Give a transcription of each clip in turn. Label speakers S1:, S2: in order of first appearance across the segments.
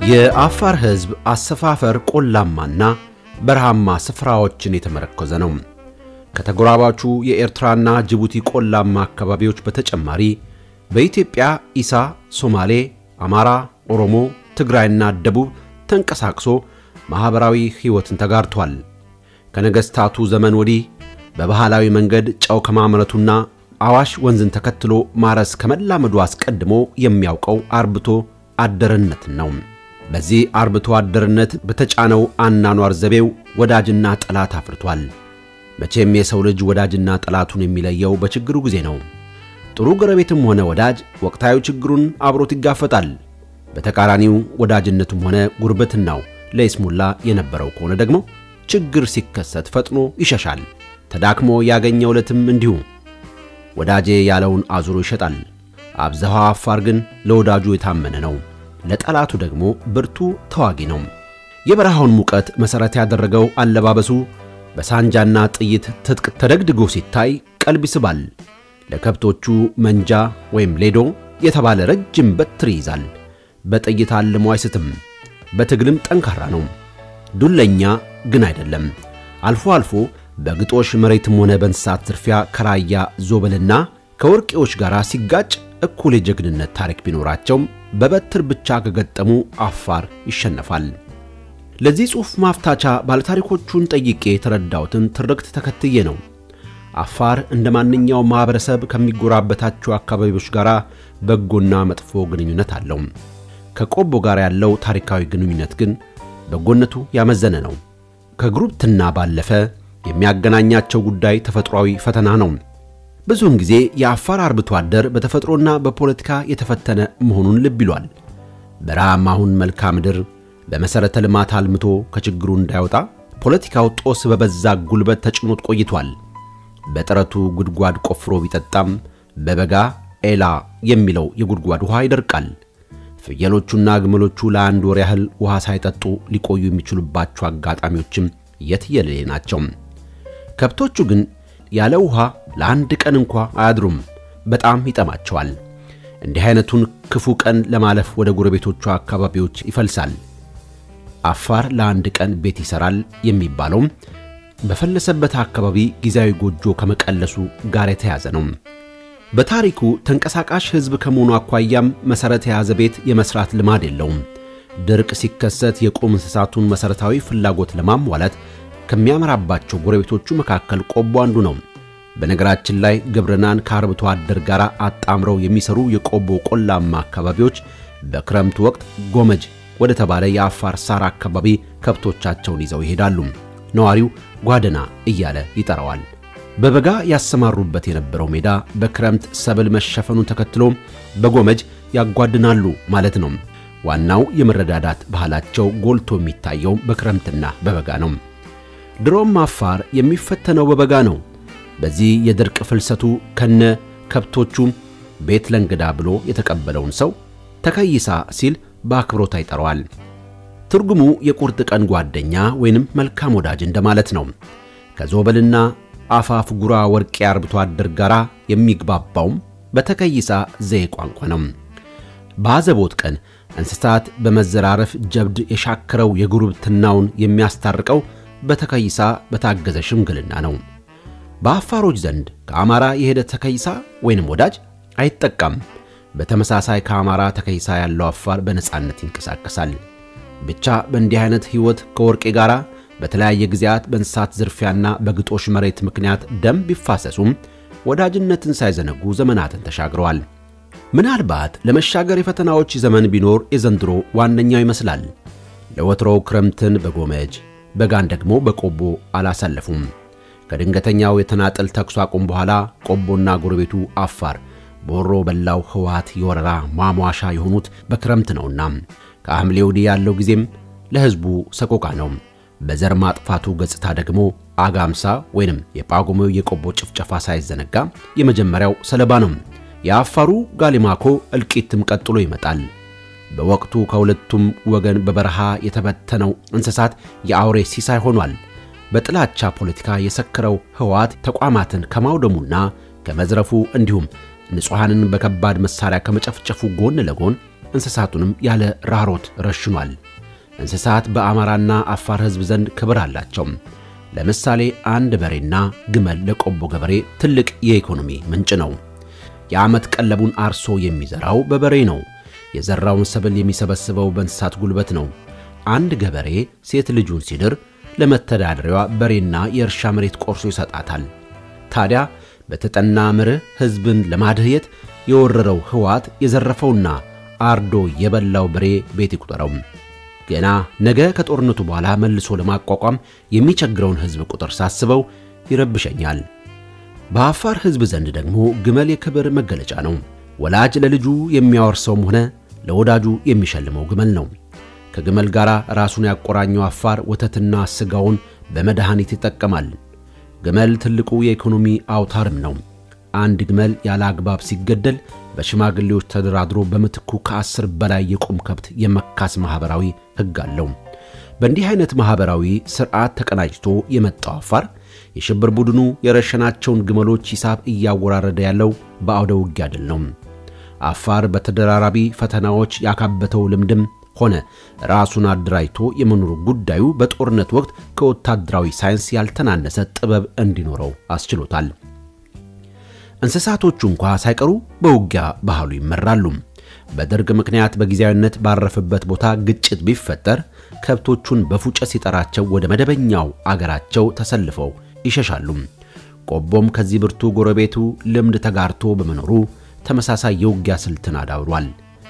S1: የአፋር ሕዝብ አሰፋፈር ቆላማና በረሃማ ስፍራዎችን የተመረኮዘ ነው። ከተጎራባቹ የኤርትራና ጅቡቲ ቆላማ አካባቢዎች በተጨማሪ በኢትዮጵያ ኢሳ፣ ሶማሌ፣ አማራ፣ ኦሮሞ፣ ትግራይና ደቡብ ተንቀሳቅሶ ማኅበራዊ ሕይወትን ተጋርቷል። ከነገሥታቱ ዘመን ወዲህ በባህላዊ መንገድ ጨው ከማምረቱና አዋሽ ወንዝን ተከትሎ ማረስ ከመላመዱ አስቀድሞ የሚያውቀው አርብቶ አደርነትን ነው። በዚህ አርብቶ አደርነት በተጫነው አናኗር ዘቤው ወዳጅና ጠላት አፍርቷል። መቼም የሰው ልጅ ወዳጅና ጠላቱን የሚለየው በችግሩ ጊዜ ነው። ጥሩ ጎረቤትም ሆነ ወዳጅ ወቅታዊ ችግሩን አብሮት ይጋፈጣል። በተቃራኒው ወዳጅነቱም ሆነ ጉርብትናው ለይስሙላ የነበረው ከሆነ ደግሞ ችግር ሲከሰት ፈጥኖ ይሸሻል። ተዳክሞ ያገኘው ዕለትም እንዲሁ ወዳጄ ያለውን አዙሮ ይሸጣል። አብዛሃው አፋር ግን ለወዳጁ የታመነ ነው፣ ለጠላቱ ደግሞ ብርቱ ተዋጊ ነው። የበረሃውን ሙቀት መሠረት ያደረገው አለባበሱ በሳንጃና ጥይት ትጥቅ ተደግድጎ ሲታይ ቀልብ ይስባል። ለከብቶቹ መንጃ ወይም ሌዶ የተባለ ረጅም በትር ይይዛል። በጥይት አልሞ አይስትም። በትግልም ጠንካራ ነው። ዱለኛ ግን አይደለም። አልፎ አልፎ በግጦሽ መሬትም ሆነ በእንስሳት ዝርፊያ ከራያ ዞበልና ከወርቄዎች ጋር ሲጋጭ እኩል የጀግንነት ታሪክ ቢኖራቸውም በበትር ብቻ ከገጠሙ አፋር ይሸነፋል። ለዚህ ጽሑፍ ማፍታቻ ባለታሪኮቹን ጠይቄ የተረዳሁትን ትርክት ተከትዬ ነው። አፋር እንደ ማንኛውም ማኅበረሰብ ከሚጎራበታቸው አካባቢዎች ጋር በጎና መጥፎ ግንኙነት አለው። ከቆቦ ጋር ያለው ታሪካዊ ግንኙነት ግን በጎነቱ ያመዘነ ነው። ከጉርብትና ባለፈ የሚያገናኛቸው ጉዳይ ተፈጥሯዊ ፈተና ነው። ብዙውን ጊዜ የአፋር አርብቶ አደር በተፈጥሮና በፖለቲካ የተፈተነ መሆኑን ልብ ይሏል። በረሃማውን መልክዓ ምድር በመሠረተ ልማት አልምቶ ከችግሩ እንዳይወጣ ፖለቲካው ጦስ በበዛ ጉልበት ተጭኖት ቆይቷል። በጥረቱ ጉድጓድ ቆፍሮ ቢጠጣም በበጋ ኤላ የሚለው የጉድጓድ ውሃ ይደርቃል። ፍየሎቹና ግመሎቹ ለአንድ ወር ያህል ውሃ ሳይጠጡ ሊቆዩ የሚችሉባቸው አጋጣሚዎችም የትየለሌ ናቸው። ከብቶቹ ግን ያለ ውሃ ለአንድ ቀን እንኳ አያድሩም። በጣም ይጠማቸዋል። እንዲህ አይነቱን ክፉ ቀን ለማለፍ ወደ ጎረቤቶቹ አካባቢዎች ይፈልሳል። አፋር ለአንድ ቀን ቤት ይሠራል የሚባለውም በፈለሰበት አካባቢ ጊዜያዊ ጎጆ ከመቀለሱ ጋር የተያዘ ነው። በታሪኩ ተንቀሳቃሽ ሕዝብ ከመሆኑ አኳያም መሠረት የያዘ ቤት የመሥራት ልማድ የለውም። ድርቅ ሲከሰት የቁም እንስሳቱን መሠረታዊ ፍላጎት ለማሟላት ከሚያመራባቸው ጎረቤቶቹ መካከል ቆቦ አንዱ ነው። በነገራችን ላይ ግብርናን ከአርብቶ አደር ጋር አጣምረው የሚሰሩ የቆቦ ቆላማ አካባቢዎች በክረምቱ ወቅት ጎመጅ ወደ ተባለ የአፋር ሳር አካባቢ ከብቶቻቸውን ይዘው ይሄዳሉ። ነዋሪው ጓደና እያለ ይጠራዋል። በበጋ ያሰማሩበት የነበረው ሜዳ በክረምት ሰብል መሸፈኑን ተከትሎ በጎመጅ ያጓድናሉ ማለት ነው። ዋናው የመረዳዳት ባህላቸው ጎልቶ የሚታየው በክረምትና በበጋ ነው። ድሮም አፋር የሚፈተነው በበጋ ነው። በዚህ የድርቅ ፍልሰቱ ከነ ከብቶቹ ቤት ለእንግዳ ብሎ የተቀበለውን ሰው ተከይሳ ሲል በአክብሮት ይጠራዋል። ትርጉሙ የቁርጥ ቀን ጓደኛ ወይንም መልካም ወዳጅ እንደማለት ነው። ከዞበልና አፋፍ ጉራ ወርቄ አርብቶ አደር ጋር የሚግባባውም በተከይሳ ዘዬ ቋንቋ ነው። በአዘቦት ቀን እንስሳት በመዘራረፍ ጀብድ የሻከረው የጉርብትናውን የሚያስታርቀው በተከይሳ በታገዘ ሽምግልና ነው። በአፋሮች ዘንድ ከአማራ የሄደ ተከይሳ ወይንም ወዳጅ አይጠቃም። በተመሳሳይ ከአማራ ተከይሳ ያለው አፋር በነጻነት ይንቀሳቀሳል። ብቻ በእንዲህ አይነት ሕይወት ከወርቄ ጋር በተለያየ ጊዜያት በእንስሳት ዝርፊያና በግጦሽ መሬት ምክንያት ደም ቢፋሰሱም ወዳጅነትን ሳይዘነጉ ዘመናትን ተሻግረዋል። ምናልባት ለመሻገር የፈተናዎች ዘመን ቢኖር የዘንድሮ ዋነኛው ይመስላል። ለወትሮው ክረምትን በጎመጅ በጋን ደግሞ በቆቦ አላሳለፉም። ከድንገተኛው የተናጠል ተኩስ አቁም በኋላ ቆቦና ጎረቤቱ አፋር በወሮ በላው ህወሓት የወረራ ማሟሻ የሆኑት በክረምት ነውና ከሐምሌ ወዲህ ያለው ጊዜም ለሕዝቡ ሰቆቃ ነው። በዘር ማጥፋቱ ገጽታ ደግሞ አጋምሳ ወይንም የጳጉሜው የቆቦ ጭፍጨፋ ሳይዘነጋ የመጀመሪያው ሰለባ ነው። የአፋሩ ጋሊማኮ እልቂትም ቀጥሎ ይመጣል። በወቅቱ ከሁለቱም ወገን በበረሃ የተበተነው እንስሳት የአውሬ ሲሳይ ሆኗል። በጥላቻ ፖለቲካ የሰከረው ህወሓት ተቋማትን ከማውደሙና ከመዝረፉ እንዲሁም ንጹሐንን በከባድ መሳሪያ ከመጨፍጨፉ ጎን ለጎን እንስሳቱንም ያለ ራሮት ረሽኗል። እንስሳት በአማራና አፋር ሕዝብ ዘንድ ክብር አላቸው። ለምሳሌ አንድ በሬና ግመል ለቆቦ ገበሬ ትልቅ የኢኮኖሚ ምንጭ ነው። የዓመት ቀለቡን አርሶ የሚዘራው በበሬ ነው። የዘራውን ሰብል የሚሰበስበው በእንስሳት ጉልበት ነው። አንድ ገበሬ ሴት ልጁን ሲድር ለመተዳደሪያዋ በሬና የእርሻ መሬት ቆርሶ ይሰጣታል። ታዲያ በተጠና መርህ ሕዝብን ለማድህየት የወረረው ሕወሓት የዘረፈውና አርዶ የበላው በሬ ቤት ይቁጠረው። ገና ነገ ከጦርነቱ በኋላ መልሶ ለማቋቋም የሚቸግረውን ሕዝብ ቁጥር ሳስበው ይረብሸኛል። በአፋር ሕዝብ ዘንድ ደግሞ ግመል የክብር መገለጫ ነው። ወላጅ ለልጁ የሚያወርሰውም ሆነ ለወዳጁ የሚሸልመው ግመል ነው። ከግመል ጋር ራሱን ያቆራኘው አፋር ወተትና ስጋውን በመድኃኒት ይጠቀማል። ግመል ትልቁ የኢኮኖሚ አውታርም ነው። አንድ ግመል ያለ አግባብ ሲገደል በሽማግሌዎች ተደራድሮ በምትኩ ከአስር በላይ የቁም ከብት የመካስ ማኅበራዊ ሕግ አለው። በእንዲህ አይነት ማኅበራዊ ሥርዓት ተቀናጅቶ የመጣው አፋር የሽብር ቡድኑ የረሸናቸውን ግመሎች ሂሳብ እያወራረደ ያለው በአውደ ውጊያ ድል ነው። አፋር በተደራራቢ ፈተናዎች ያካበተው ልምድም ሆነ ራሱን አደራጅቶ የመኖሩ ጉዳዩ በጦርነት ወቅት ከወታደራዊ ሳይንስ ያልተናነሰ ጥበብ እንዲኖረው አስችሎታል። እንስሳቶቹ እንኳ ሳይቀሩ በውጊያ ባህሉ ይመራሉ። በደርግ ምክንያት በጊዜያዊነት ባረፈበት ቦታ ግጭት ቢፈጠር ከብቶቹን በፉጨት ሲጠራቸው ወደ መደበኛው አገራቸው ተሰልፈው ይሸሻሉ። ቆቦም ከዚህ ብርቱ ጎረቤቱ ልምድ ተጋርቶ በመኖሩ ተመሳሳይ የውጊያ ስልትን አዳብሯል።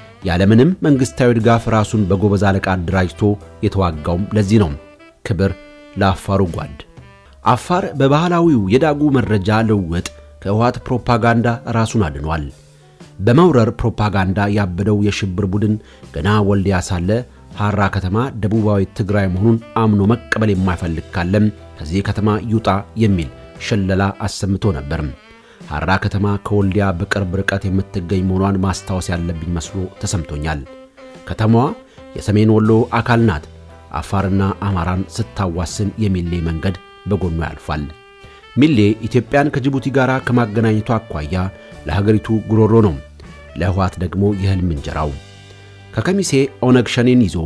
S1: ያለምንም መንግሥታዊ ድጋፍ ራሱን በጎበዝ አለቃ አደራጅቶ የተዋጋውም ለዚህ ነው። ክብር ለአፋሩ ጓድ። አፋር በባህላዊው የዳጉ መረጃ ልውውጥ ከህወሓት ፕሮፓጋንዳ ራሱን አድኗል። በመውረር ፕሮፓጋንዳ ያበደው የሽብር ቡድን ገና ወልዲያ ሳለ ሐራ ከተማ ደቡባዊ ትግራይ መሆኑን አምኖ መቀበል የማይፈልግ ካለም ከዚህ ከተማ ይውጣ የሚል ሽለላ አሰምቶ ነበር። ሐራ ከተማ ከወልዲያ በቅርብ ርቀት የምትገኝ መሆኗን ማስታወስ ያለብኝ መስሎ ተሰምቶኛል። ከተማዋ የሰሜን ወሎ አካል ናት። አፋርና አማራን ስታዋስን የሚሌ መንገድ በጎኗ ያልፋል። ሚሌ ኢትዮጵያን ከጅቡቲ ጋር ከማገናኘቱ አኳያ ለሀገሪቱ ጉሮሮ ነው፣ ለህወሓት ደግሞ የህልም እንጀራው። ከከሚሴ ኦነግ ሸኔን ይዞ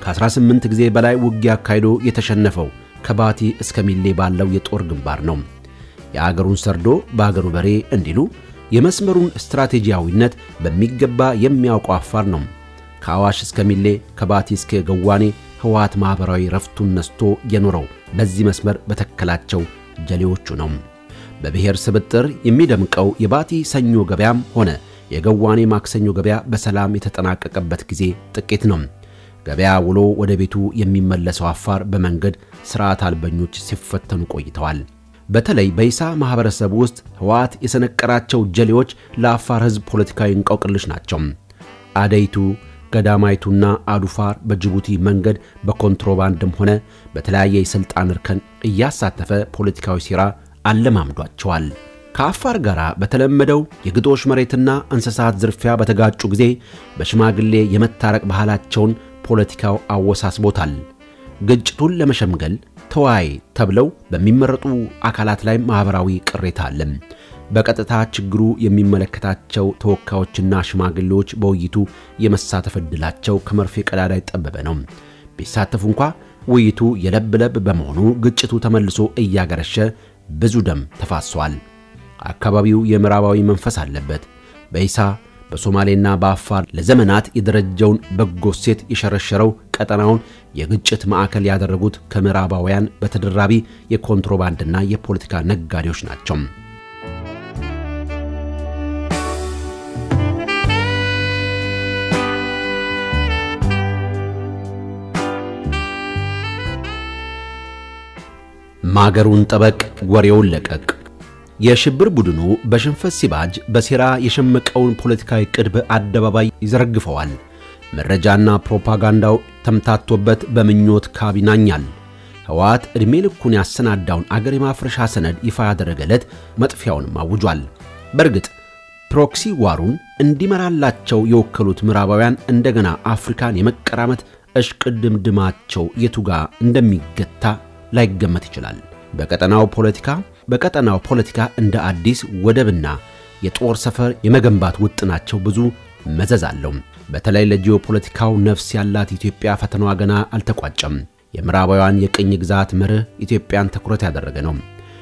S1: ከ18 ጊዜ በላይ ውጊያ አካሂዶ የተሸነፈው ከባቲ እስከ ሚሌ ባለው የጦር ግንባር ነው። የአገሩን ሰርዶ በአገሩ በሬ እንዲሉ የመስመሩን ስትራቴጂያዊነት በሚገባ የሚያውቀው አፋር ነው። ከአዋሽ እስከ ሚሌ፣ ከባቲ እስከ ገዋኔ ህወሓት ማኅበራዊ ረፍቱን ነስቶ የኖረው በዚህ መስመር በተከላቸው ጀሌዎቹ ነው። በብሔር ስብጥር የሚደምቀው የባቲ ሰኞ ገበያም ሆነ የገዋኔ ማክሰኞ ገበያ በሰላም የተጠናቀቀበት ጊዜ ጥቂት ነው። ገበያ ውሎ ወደ ቤቱ የሚመለሰው አፋር በመንገድ ሥርዓት አልበኞች ሲፈተኑ ቆይተዋል። በተለይ በኢሳ ማኅበረሰብ ውስጥ ህወሓት የሰነቀራቸው ጀሌዎች ለአፋር ሕዝብ ፖለቲካዊ እንቆቅልሽ ናቸው። አደይቱ ገዳማይቱና አዱፋር በጅቡቲ መንገድ በኮንትሮባንድም ሆነ በተለያየ የሥልጣን እርከን እያሳተፈ ፖለቲካዊ ሴራ አለማምዷቸዋል። ከአፋር ጋር በተለመደው የግጦሽ መሬትና እንስሳት ዝርፊያ በተጋጩ ጊዜ በሽማግሌ የመታረቅ ባህላቸውን ፖለቲካው አወሳስቦታል። ግጭቱን ለመሸምገል ተወያይ ተብለው በሚመረጡ አካላት ላይ ማኅበራዊ ቅሬታ አለ። በቀጥታ ችግሩ የሚመለከታቸው ተወካዮችና ሽማግሌዎች በውይይቱ የመሳተፍ ዕድላቸው ከመርፌ ቀዳዳ የጠበበ ነው። ቢሳተፉ እንኳ ውይይቱ የለብ ለብ በመሆኑ ግጭቱ ተመልሶ እያገረሸ ብዙ ደም ተፋሷል። አካባቢው የምዕራባዊ መንፈስ አለበት። በኢሳ በሶማሌና በአፋር ለዘመናት የደረጀውን በጎ ሴት የሸረሸረው ቀጠናውን የግጭት ማዕከል ያደረጉት ከምዕራባውያን በተደራቢ የኮንትሮባንድና የፖለቲካ ነጋዴዎች ናቸው። ማገሩን ጠበቅ፣ ወሬውን ለቀቅ። የሽብር ቡድኑ በሽንፈት ሲባጅ በሴራ የሸመቀውን ፖለቲካዊ ዕቅድ በአደባባይ ይዘረግፈዋል። መረጃና ፕሮፓጋንዳው ተምታቶበት በምኞት ካብ ይናኛል። ህወሓት ዕድሜ ልኩን ያሰናዳውን አገር የማፍረሻ ሰነድ ይፋ ያደረገለት መጥፊያውንም አውጇል። በእርግጥ ፕሮክሲ ዋሩን እንዲመራላቸው የወከሉት ምዕራባውያን እንደገና አፍሪካን የመቀራመት እሽቅድምድማቸው የቱጋ እንደሚገታ ላይገመት ይችላል። በቀጠናው ፖለቲካ በቀጠናው ፖለቲካ እንደ አዲስ ወደብና የጦር ሰፈር የመገንባት ውጥናቸው ብዙ መዘዝ አለው። በተለይ ለጂኦፖለቲካው ነፍስ ያላት ኢትዮጵያ ፈተናዋ ገና አልተቋጨም። የምዕራባውያን የቅኝ ግዛት መርህ ኢትዮጵያን ትኩረት ያደረገ ነው።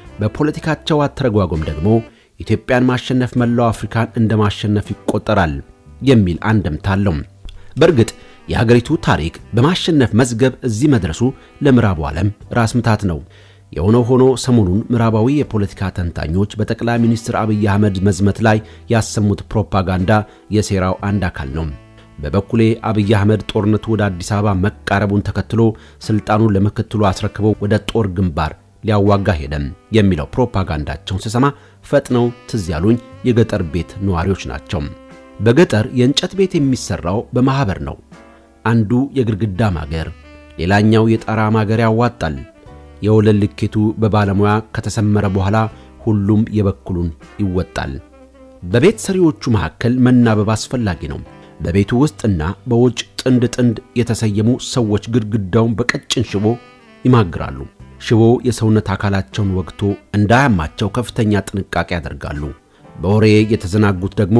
S1: በፖለቲካቸው አተረጓጎም ደግሞ ኢትዮጵያን ማሸነፍ መላው አፍሪካን እንደ ማሸነፍ ይቆጠራል የሚል አንድምታ አለው። በእርግጥ የሀገሪቱ ታሪክ በማሸነፍ መዝገብ እዚህ መድረሱ ለምዕራቡ ዓለም ራስ ምታት ነው። የሆነው ሆኖ ሰሞኑን ምዕራባዊ የፖለቲካ ተንታኞች በጠቅላይ ሚኒስትር አብይ አህመድ መዝመት ላይ ያሰሙት ፕሮፓጋንዳ የሴራው አንድ አካል ነው። በበኩሌ አብይ አህመድ ጦርነቱ ወደ አዲስ አበባ መቃረቡን ተከትሎ ስልጣኑን ለምክትሉ አስረክበው ወደ ጦር ግንባር ሊያዋጋ ሄደም የሚለው ፕሮፓጋንዳቸውን ስሰማ ፈጥነው ትዝ ያሉኝ የገጠር ቤት ነዋሪዎች ናቸው። በገጠር የእንጨት ቤት የሚሰራው በማህበር ነው። አንዱ የግድግዳ ማገር፣ ሌላኛው የጣራ ማገር ያዋጣል። የወለል ልኬቱ በባለሙያ ከተሰመረ በኋላ ሁሉም የበኩሉን ይወጣል። በቤት ሰሪዎቹ መካከል መናበብ አስፈላጊ ነው። በቤቱ ውስጥና በውጭ ጥንድ ጥንድ የተሰየሙ ሰዎች ግድግዳውን በቀጭን ሽቦ ይማግራሉ። ሽቦ የሰውነት አካላቸውን ወግቶ እንዳያማቸው ከፍተኛ ጥንቃቄ ያደርጋሉ። በወሬ የተዘናጉት ደግሞ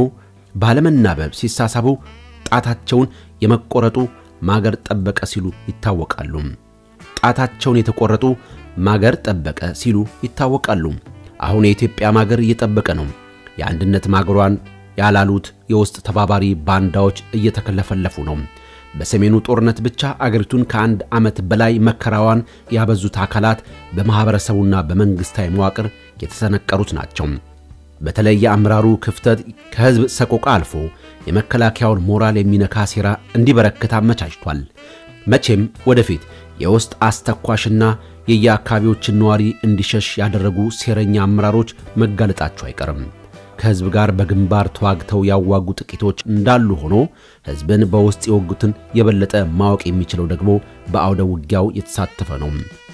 S1: ባለመናበብ ሲሳሳቡ ጣታቸውን የመቆረጡ ማገር ጠበቀ ሲሉ ይታወቃሉ። ጣታቸውን የተቆረጡ ማገር ጠበቀ ሲሉ ይታወቃሉ። አሁን የኢትዮጵያ ማገር እየጠበቀ ነው። የአንድነት ማገሯን ያላሉት የውስጥ ተባባሪ ባንዳዎች እየተከለፈለፉ ነው። በሰሜኑ ጦርነት ብቻ አገሪቱን ከአንድ ዓመት በላይ መከራዋን ያበዙት አካላት በማኅበረሰቡና በመንግሥታዊ መዋቅር የተሰነቀሩት ናቸው። በተለይ የአመራሩ ክፍተት ከሕዝብ ሰቆቃ አልፎ የመከላከያውን ሞራል የሚነካ ሴራ እንዲበረክት አመቻችቷል። መቼም ወደፊት የውስጥ አስተኳሽና የየአካባቢዎችን ነዋሪ እንዲሸሽ ያደረጉ ሴረኛ አመራሮች መጋለጣቸው አይቀርም። ከሕዝብ ጋር በግንባር ተዋግተው ያዋጉ ጥቂቶች እንዳሉ ሆኖ ሕዝብን በውስጥ የወጉትን የበለጠ ማወቅ የሚችለው ደግሞ በአውደ ውጊያው የተሳተፈ ነው።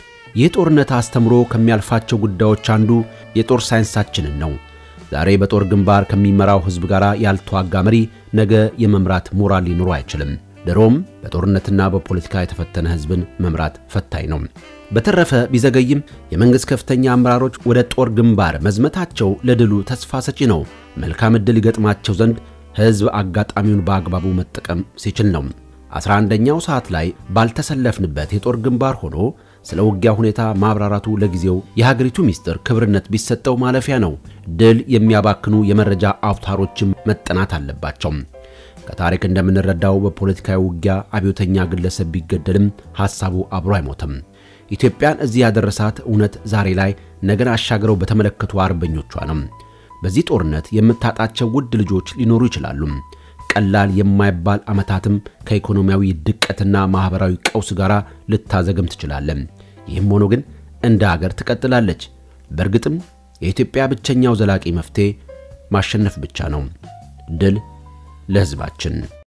S1: ይህ ጦርነት አስተምሮ ከሚያልፋቸው ጉዳዮች አንዱ የጦር ሳይንሳችንን ነው። ዛሬ በጦር ግንባር ከሚመራው ሕዝብ ጋር ያልተዋጋ መሪ ነገ የመምራት ሞራል ሊኖሩ አይችልም። ድሮም በጦርነትና በፖለቲካ የተፈተነ ሕዝብን መምራት ፈታኝ ነው። በተረፈ ቢዘገይም የመንግሥት ከፍተኛ አመራሮች ወደ ጦር ግንባር መዝመታቸው ለድሉ ተስፋ ሰጪ ነው። መልካም ዕድል ይገጥማቸው ዘንድ ሕዝብ አጋጣሚውን በአግባቡ መጠቀም ሲችል ነው። አስራ አንደኛው ሰዓት ላይ ባልተሰለፍንበት የጦር ግንባር ሆኖ ስለ ውጊያ ሁኔታ ማብራራቱ ለጊዜው የሀገሪቱ ሚስጥር ክብርነት ቢሰጠው ማለፊያ ነው። ድል የሚያባክኑ የመረጃ አውታሮችም መጠናት አለባቸው። ከታሪክ እንደምንረዳው በፖለቲካዊ ውጊያ አብዮተኛ ግለሰብ ቢገደልም ሐሳቡ አብሮ አይሞትም። ኢትዮጵያን እዚህ ያደረሳት እውነት ዛሬ ላይ ነገን አሻግረው በተመለከቱ አርበኞቿ ነው። በዚህ ጦርነት የምታጣቸው ውድ ልጆች ሊኖሩ ይችላሉ። ቀላል የማይባል ዓመታትም ከኢኮኖሚያዊ ድቀትና ማኅበራዊ ቀውስ ጋር ልታዘገም ትችላለን። ይህም ሆኖ ግን እንደ አገር ትቀጥላለች። በእርግጥም የኢትዮጵያ ብቸኛው ዘላቂ መፍትሔ ማሸነፍ ብቻ ነው። ድል ለሕዝባችን!